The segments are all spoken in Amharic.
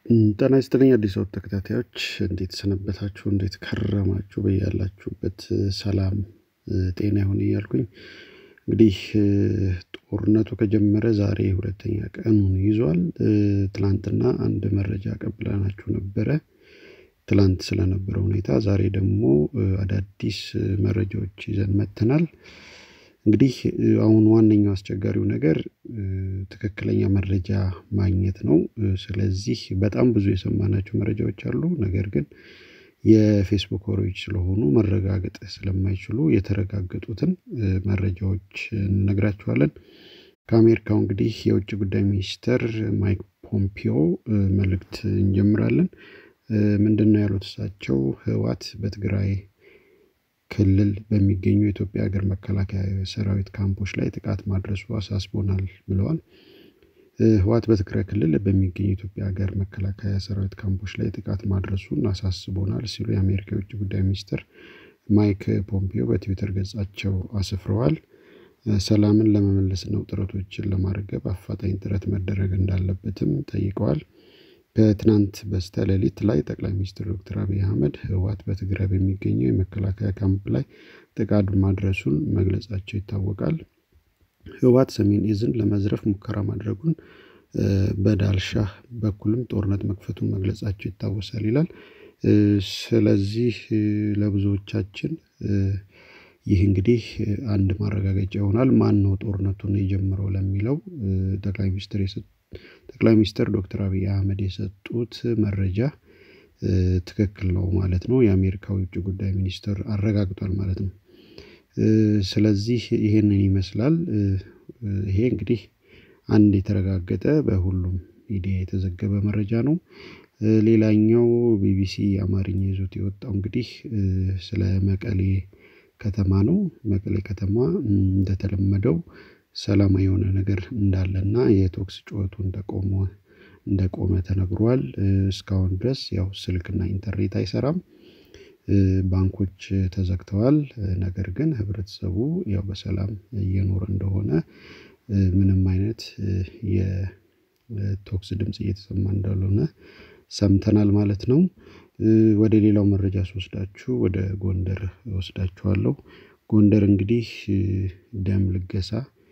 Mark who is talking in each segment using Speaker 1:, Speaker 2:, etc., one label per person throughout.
Speaker 1: ጤና ይስጥልኝ አዲስ አበባ ተከታታዮች እንዴት ሰነበታችሁ? እንዴት ከረማችሁ? በያላችሁበት ሰላም ጤና ይሁን እያልኩኝ እንግዲህ ጦርነቱ ከጀመረ ዛሬ ሁለተኛ ቀኑን ይዟል። ትላንትና አንድ መረጃ ቀብለናችሁ ነበረ። ትላንት ስለነበረ ሁኔታ ዛሬ ደግሞ አዳዲስ መረጃዎች ይዘን መጥተናል። እንግዲህ አሁን ዋነኛው አስቸጋሪው ነገር ትክክለኛ መረጃ ማግኘት ነው። ስለዚህ በጣም ብዙ የሰማናቸው መረጃዎች አሉ ነገር ግን የፌስቡክ ወሬዎች ስለሆኑ መረጋገጥ ስለማይችሉ የተረጋገጡትን መረጃዎች እንነግራችኋለን። ከአሜሪካው እንግዲህ የውጭ ጉዳይ ሚኒስተር ማይክ ፖምፒዮ መልእክት እንጀምራለን። ምንድነው ያሉት እሳቸው ህወሓት በትግራይ ክልል በሚገኙ የኢትዮጵያ ሀገር መከላከያ ሰራዊት ካምፖች ላይ ጥቃት ማድረሱ አሳስቦናል ብለዋል። ህወሓት በትግራይ ክልል በሚገኙ የኢትዮጵያ ሀገር መከላከያ ሰራዊት ካምፖች ላይ ጥቃት ማድረሱን አሳስቦናል ሲሉ የአሜሪካ የውጭ ጉዳይ ሚኒስትር ማይክ ፖምፒዮ በትዊተር ገጻቸው አስፍረዋል። ሰላምን ለመመለስ ነው ጥረቶችን ለማርገብ አፋጣኝ ጥረት መደረግ እንዳለበትም ጠይቀዋል። ከትናንት በስተ ሌሊት ላይ ጠቅላይ ሚኒስትር ዶክተር አብይ አህመድ ህወሓት በትግራይ በሚገኘው የመከላከያ ካምፕ ላይ ጥቃት ማድረሱን መግለጻቸው ይታወቃል። ህወሓት ሰሜን እዝን ለመዝረፍ ሙከራ ማድረጉን በዳልሻህ በኩልም ጦርነት መክፈቱን መግለጻቸው ይታወሳል ይላል። ስለዚህ ለብዙዎቻችን ይህ እንግዲህ አንድ ማረጋገጫ ይሆናል ማነው ጦርነቱን የጀመረው ለሚለው ጠቅላይ ሚኒስትር ጠቅላይ ሚኒስትር ዶክተር አብይ አህመድ የሰጡት መረጃ ትክክል ነው ማለት ነው። የአሜሪካው የውጭ ጉዳይ ሚኒስትር አረጋግጧል ማለት ነው። ስለዚህ ይሄንን ይመስላል። ይሄ እንግዲህ አንድ የተረጋገጠ በሁሉም ሚዲያ የተዘገበ መረጃ ነው። ሌላኛው ቢቢሲ አማርኛ ይዞት የወጣው እንግዲህ ስለ መቀሌ ከተማ ነው። መቀሌ ከተማ እንደተለመደው ሰላማዊ የሆነ ነገር እንዳለና የተኩስ ጩኸቱ እንደቆመ እንደቆመ ተነግሯል። እስካሁን ድረስ ያው ስልክና ኢንተርኔት አይሰራም። ባንኮች ተዘግተዋል ነገር ግን ህብረተሰቡ ያው በሰላም እየኖረ እንደሆነ ምንም አይነት የተኩስ ድምጽ እየተሰማ እንዳልሆነ ሰምተናል ማለት ነው። ወደ ሌላው መረጃ ስወስዳችሁ ወደ ጎንደር እወስዳችኋለሁ። ጎንደር እንግዲህ ደም ልገሳ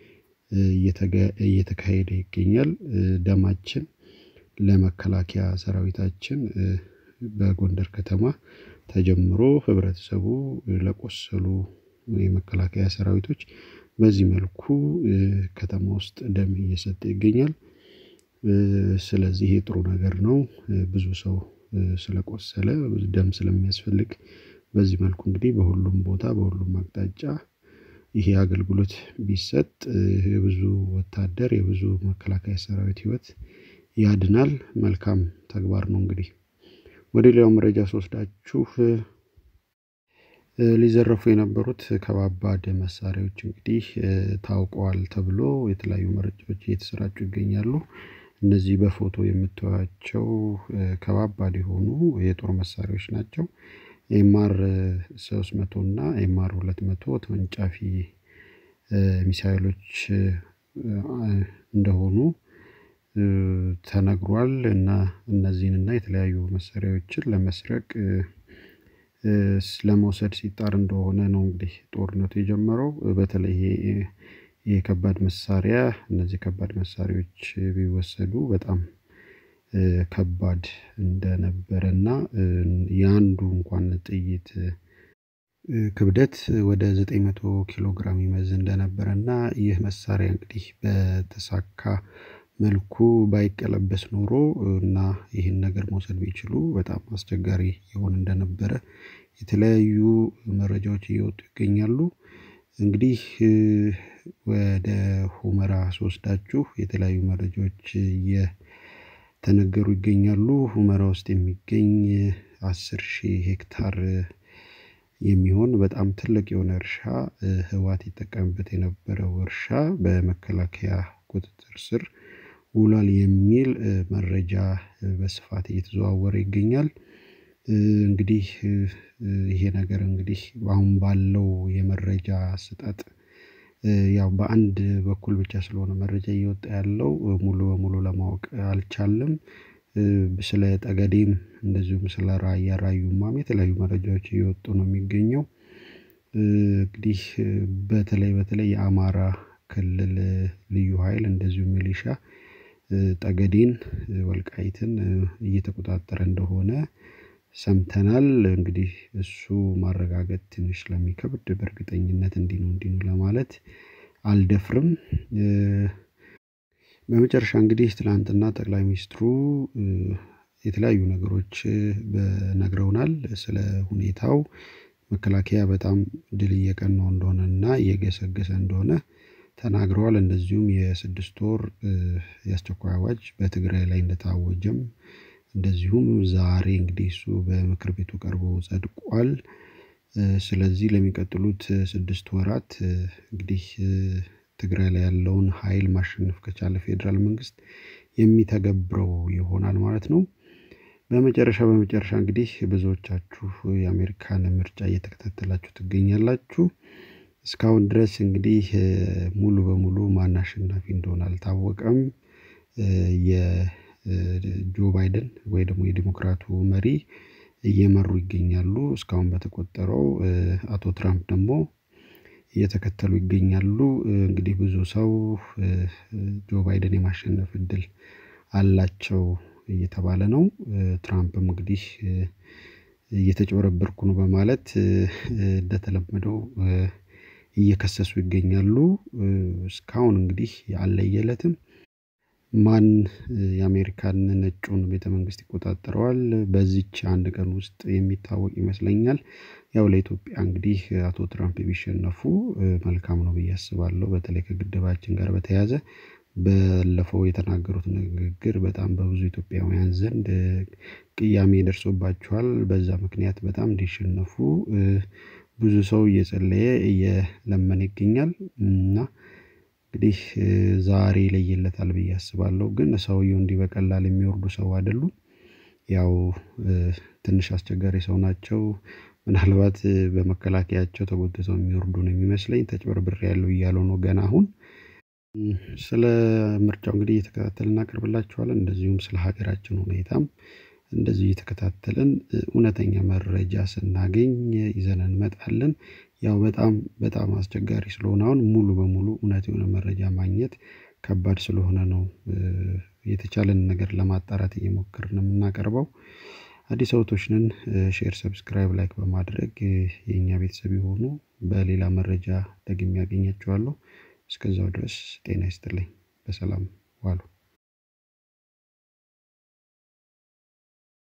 Speaker 1: እየተካሄደ ይገኛል። ደማችን ለመከላከያ ሰራዊታችን በጎንደር ከተማ ተጀምሮ ህብረተሰቡ ለቆሰሉ የመከላከያ ሰራዊቶች በዚህ መልኩ ከተማ ውስጥ ደም እየሰጠ ይገኛል። ስለዚህ ይሄ ጥሩ ነገር ነው። ብዙ ሰው ስለቆሰለ ደም ስለሚያስፈልግ በዚህ መልኩ እንግዲህ በሁሉም ቦታ በሁሉም አቅጣጫ ይሄ አገልግሎት ቢሰጥ የብዙ ወታደር የብዙ መከላከያ ሰራዊት ህይወት ያድናል መልካም ተግባር ነው። እንግዲህ ወደ ሌላው መረጃ ስወስዳችሁ ሊዘረፉ የነበሩት ከባባድ መሳሪያዎች እንግዲህ ታውቀዋል ተብሎ የተለያዩ መረጃዎች እየተሰራጩ ይገኛሉ። እነዚህ በፎቶ የምታዩዋቸው ከባባድ የሆኑ የጦር መሳሪያዎች ናቸው። ኤምአር ሶስት መቶ እና ኤምአር ሁለት መቶ ተወንጫፊ ሚሳይሎች እንደሆኑ ተነግሯል። እና እነዚህን እና የተለያዩ መሳሪያዎችን ለመስረቅ ለመውሰድ ሲጣር እንደሆነ ነው እንግዲህ ጦርነቱ የጀመረው በተለይ ይሄ የከባድ መሳሪያ እነዚህ ከባድ መሳሪያዎች ቢወሰዱ በጣም ከባድ እንደነበረና የአንዱ እንኳን ጥይት ክብደት ወደ ዘጠኝ መቶ ኪሎ ግራም ይመዝን እንደነበረና ይህ መሳሪያ እንግዲህ በተሳካ መልኩ ባይቀለበስ ኖሮ እና ይህን ነገር መውሰድ ቢችሉ በጣም አስቸጋሪ ይሆን እንደነበረ የተለያዩ መረጃዎች እየወጡ ይገኛሉ። እንግዲህ ወደ ሁመራ ስወስዳችሁ የተለያዩ መረጃዎች እየተነገሩ ይገኛሉ ሁመራ ውስጥ የሚገኝ አስር ሺህ ሄክታር የሚሆን በጣም ትልቅ የሆነ እርሻ ህወሓት ይጠቀምበት የነበረው እርሻ በመከላከያ ቁጥጥር ስር ውሏል የሚል መረጃ በስፋት እየተዘዋወረ ይገኛል። እንግዲህ ይሄ ነገር እንግዲህ አሁን ባለው የመረጃ አሰጣጥ ያው በአንድ በኩል ብቻ ስለሆነ መረጃ እየወጣ ያለው ሙሉ በሙሉ ለማወቅ አልቻልንም። ስለ ጠገዴም እንደዚሁም ስለ ራያ ራዩማም የተለያዩ መረጃዎች እየወጡ ነው የሚገኘው። እንግዲህ በተለይ በተለይ የአማራ ክልል ልዩ ኃይል እንደዚሁ ሚሊሻ ጠገዴን ወልቃይትን እየተቆጣጠረ እንደሆነ ሰምተናል። እንግዲህ እሱ ማረጋገጥ ትንሽ ስለሚከብድ በእርግጠኝነት እንዲህ ነው እንዲህ ነው ለማለት አልደፍርም። በመጨረሻ እንግዲህ ትላንትና ጠቅላይ ሚኒስትሩ የተለያዩ ነገሮች ነግረውናል ስለ ሁኔታው መከላከያ በጣም ድል እየቀናው እንደሆነ እና እየገሰገሰ እንደሆነ ተናግረዋል። እንደዚሁም የስድስት ወር የአስቸኳይ አዋጅ በትግራይ ላይ እንደታወጀም እንደዚሁም ዛሬ እንግዲህ እሱ በምክር ቤቱ ቀርቦ ጸድቋል። ስለዚህ ለሚቀጥሉት ስድስት ወራት እንግዲህ ትግራይ ላይ ያለውን ሀይል ማሸነፍ ከቻለ ፌደራል መንግስት የሚተገብረው ይሆናል ማለት ነው። በመጨረሻ በመጨረሻ እንግዲህ ብዙዎቻችሁ የአሜሪካን ምርጫ እየተከታተላችሁ ትገኛላችሁ። እስካሁን ድረስ እንግዲህ ሙሉ በሙሉ ማን አሸናፊ እንደሆነ አልታወቀም። የጆ ባይደን ወይ ደግሞ የዲሞክራቱ መሪ እየመሩ ይገኛሉ እስካሁን በተቆጠረው አቶ ትራምፕ ደግሞ እየተከተሉ ይገኛሉ። እንግዲህ ብዙ ሰው ጆ ባይደን የማሸነፍ እድል አላቸው እየተባለ ነው። ትራምፕም እንግዲህ እየተጭበረበርኩ ነው በማለት እንደተለመደው እየከሰሱ ይገኛሉ። እስካሁን እንግዲህ አልለየለትም። ማን የአሜሪካን ነጩን ቤተ መንግስት ይቆጣጠረዋል በዚች አንድ ቀን ውስጥ የሚታወቅ ይመስለኛል። ያው ለኢትዮጵያ እንግዲህ አቶ ትራምፕ ቢሸነፉ መልካም ነው ብዬ አስባለሁ። በተለይ ከግድባችን ጋር በተያያዘ ባለፈው የተናገሩት ንግግር በጣም በብዙ ኢትዮጵያውያን ዘንድ ቅያሜ ደርሶባቸዋል በዛ ምክንያት በጣም እንዲሸነፉ ብዙ ሰው እየጸለየ እየለመነ ይገኛል። እና እንግዲህ ዛሬ ይለይለታል ብዬ አስባለሁ። ግን ሰውየው እንዲህ በቀላል የሚወርዱ ሰው አይደሉም። ያው ትንሽ አስቸጋሪ ሰው ናቸው። ምናልባት በመከላከያቸው ተጎትተው የሚወርዱ ነው የሚመስለኝ ተጭበርብሬያለሁ እያሉ ነው ገና አሁን ስለ ምርጫው እንግዲህ እየተከታተልን እናቀርብላችኋለን። እንደዚሁም ስለ ሀገራችን ሁኔታም እንደዚሁ እየተከታተልን እውነተኛ መረጃ ስናገኝ ይዘን እንመጣለን። ያው በጣም በጣም አስቸጋሪ ስለሆነ አሁን ሙሉ በሙሉ እውነት የሆነ መረጃ ማግኘት ከባድ ስለሆነ ነው። የተቻለንን ነገር ለማጣራት እየሞከርን ነው የምናቀርበው። አዲስ አበቦች ነን ሼር ሰብስክራይብ ላይክ በማድረግ የኛ ቤተሰብ የሆኑ በሌላ መረጃ ደግሜ አገኛችኋለሁ። እስከዛው ድረስ ጤና ይስጥልኝ በሰላም ዋሉ